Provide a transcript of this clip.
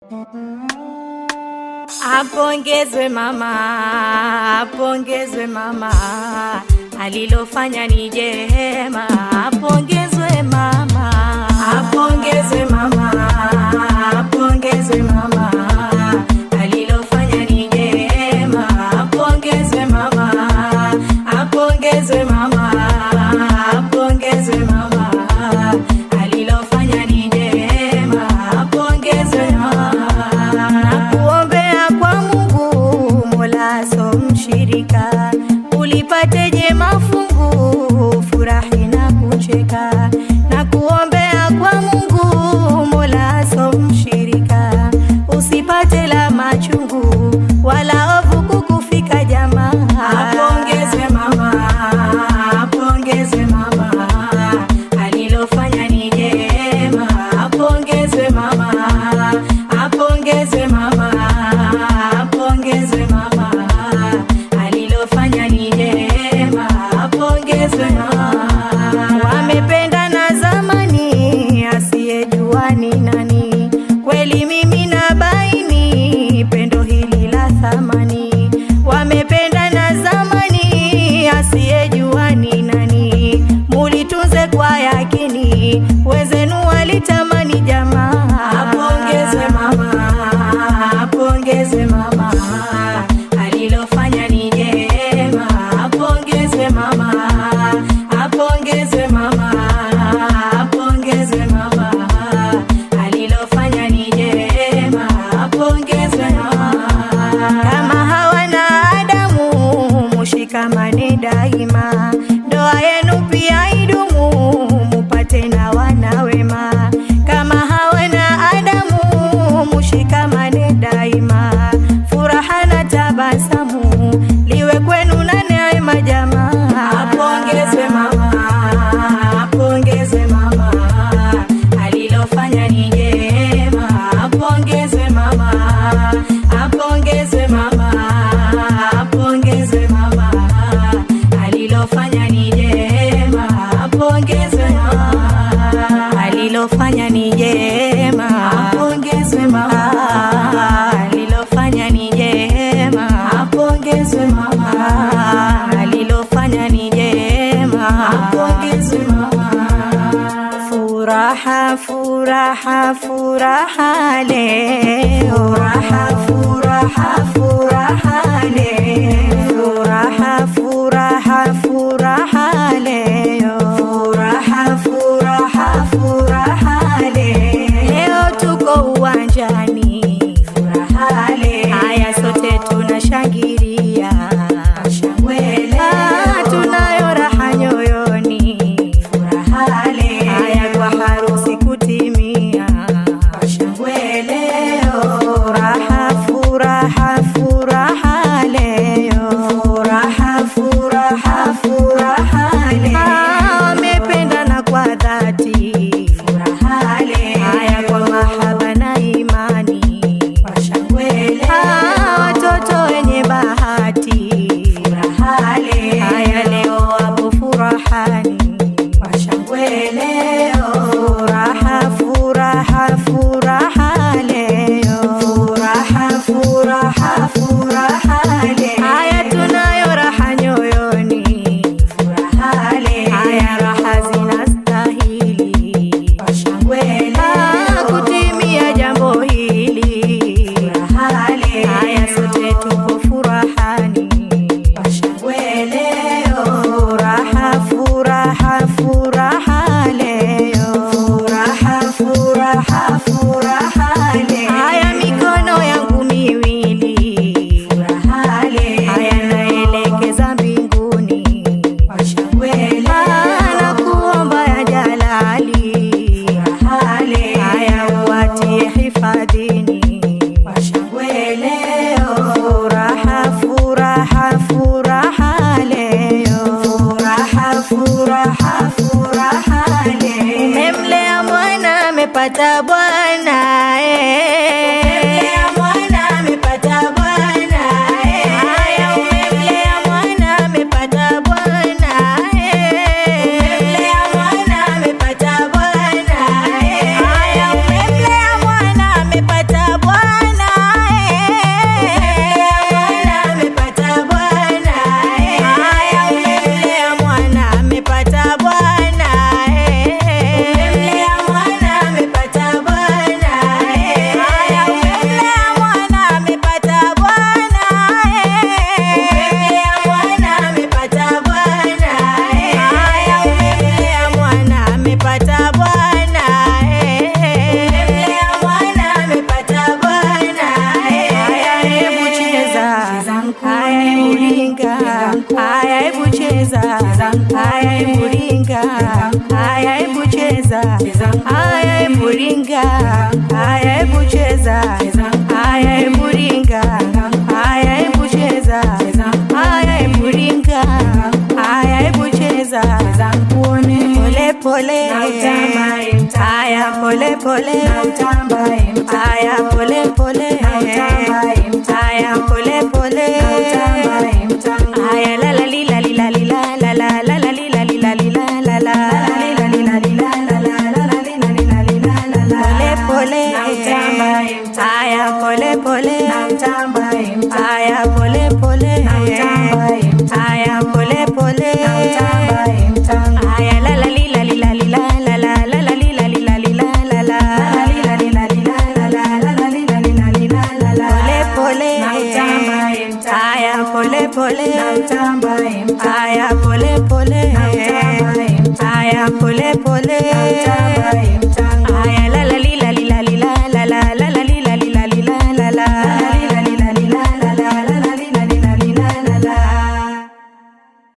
Apongezwe mama, apongezwe mama, alilofanya ni jema. Apongezwe mama, apongezwe mama, apongezwe mama, alilofanya ni jema. Apongezwe mama, apongezwe mama, apongezwe mama, alilofanya ni jema. Apongezwe mama, nakuombea kwa Mungu Mola so mshirika, ulipate jema fungu, furahi na kucheka. Nakuombea kwa Mungu Mola so mshirika, usipate la machungu wala ovu kukufika jamaa. Apongezwe mama, apongezwe mama, alilofanya ni jema. Apongezwe mama, apongezwe mama, apongezwe mama, alilofanya ni jema. Apongezwe mama, wamependana zamani, asiyejua ni nani. Kweli mimi na baini pendo hili la thamani, wamependana zamani, asiyejua ni nani. Mulitunze kwa yakini, wezenu walitamani jamaa. Apongezwe mama, apongezwe mama, alilofanya ni jema. Apongezwe mama, apongezwe mama, apongezwe mama, alilofanya ni jema. Apongezwe mama, kama hawana Adamu, mushikamane daima, ndoa yenu pia idumu, mupate na wana wema. Kama hawana Adamu, mushikamane daima, furaha na tabasamu liwe kwenu na neema jamaa. Apongezwe mama, apongezwe mama, alilofanya ni jema. Apongezwe mama, apongezwe mama, apongezwe mama, alilofanya ni jema. Apongezwe mama, alilofanya ni jema. Apongezwe mama, alilofanya ni jema. Apongezwe mama, alilofanya ni jema. Apongezwe mama. Furaha, furaha, furaha leo. Furaha, furaha, furaha leo. Furaha, furaha, furaha leo. Furaha, furaha, furaha leo. Leo tuko uwanjani. Furaha leo. Haya sote tunashangilia. Shangwe Ah, tunayo raha nyoyoni. Furaha leo. Haya kwa harusi kutimia. Shangwe leo. haya hebu ringa, haya hebu cheza, haya hebu ringa, haya hebu cheza, haya hebu ringa, haya hebu cheza, uone pole pole, haya pole pole, haya pole pole, haya pole pole, haya la la li la li la li la la la la la li la li la li la la la li la li la li la la la la la li la li la li la la la pole pole, haya pole pole, haya pole